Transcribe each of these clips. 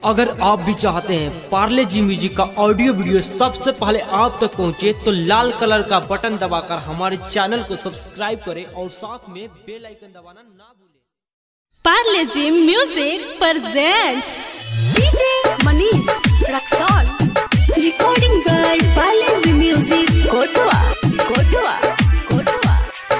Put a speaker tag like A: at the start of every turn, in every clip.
A: अगर आप भी चाहते हैं पार्ले जी म्यूजिक का ऑडियो वीडियो सबसे पहले आप तक पहुंचे तो लाल कलर का बटन दबाकर हमारे चैनल को सब्सक्राइब करें और साथ में बेल आइकन दबाना ना भूलें
B: Parle G music presents
C: DJ Manish Raxol. Recording by Balaji Music, Kotoa, Kotoa, Kotoa.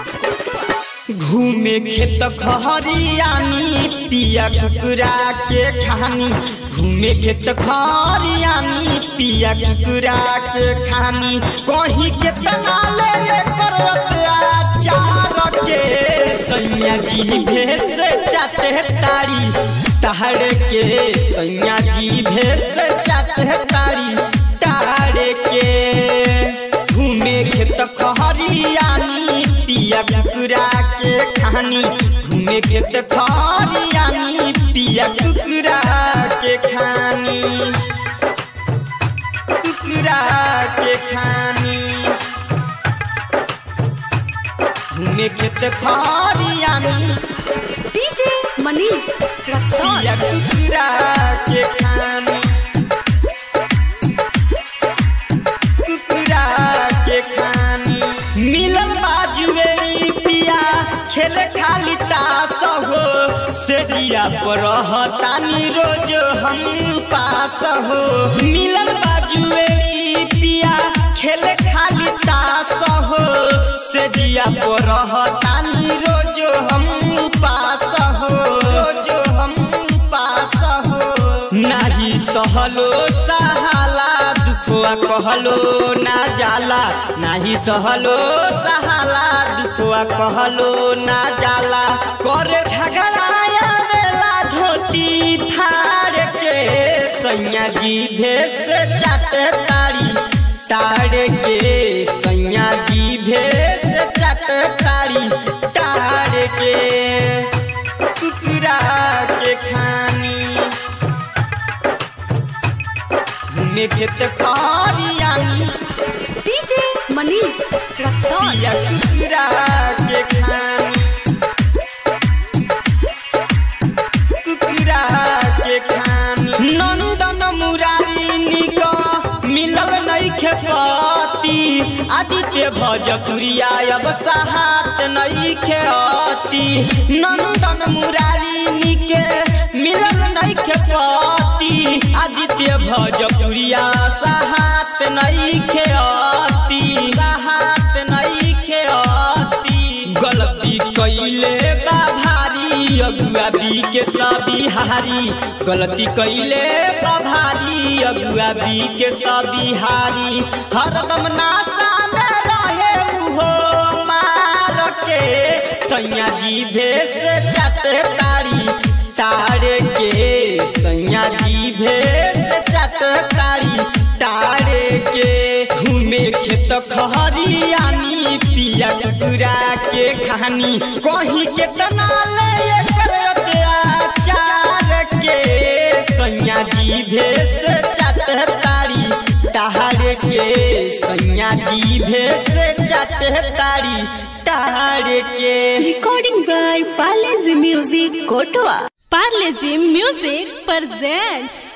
D: घूमे खेत खहरियानी पिया कुकुरा के खानी घूमे खेत खहरियानी पिया कुकुरा के खानी कहीं के तना ले ले करत चार के सैया जी भेस चाटे तारी ताड़ के सैया जी भेस चाटे तारी ताड़ के घूमे खेत खहरियानी पिया कुकुरा के खानी घूमे खेत खहरियानी पिया कुकुरा के खानी कुकुरा के खानी घूमे खेत खहरियानी
C: DJ Manish Raxol.
D: पिया कुकुरा के खानी कुकुरा के खानी मिलल बाजुए पिया खेल खाली तास हो सेरिया पर रहतानी रोज हम पास हो मिलल बाजुए पिया खेल खाली तास हो सेरिया पर रहतानी रोज हम पास हो रोज हम पास हो नाही सहलो सहाला दुखवा कहलो ना जाला नाही सहलो सहाला दुखवा कहलो ना जाला करे झगड़ाया बेला धोती फाड़ के सैया जी भेस चाटे तारी ताड़ के सैया जी भेस चाटे तारी ताड़ के कुकुरा के खानी घूमे खेत खरियानी
C: DJ Manish Raxol.
D: पिया कुकुरा के खानी कुकुरा के खानी नंदन मुरारी निक मिलल नइखे पति आदित्य भजपुरिया अब सहात नइखे अति नंदन मुरारी निके मिलल नइखे पति आदित्य भजपुरिया सहात नइखे अति सहात नइखे अति गलती कइले बा भारी अगुआ बी के सबिहारी गलती कइले बा भारी अगुआ बी के सबिहारी हरदम नासा में रहे उहो मार के सैया जी भेस चटे तारी ताड़ के सैया जी भेस चटे तारी ताड़ के घूमे खेत खहरियानी पिया कुकुरा के खानी कहीं के तना ले करत चार के सैया जी भेस चटे तारी ताड़ के सैया जी भेस चटे तारी ताड़ के
C: Recording by Balaji Music, Kotoa.
B: Parle G music presents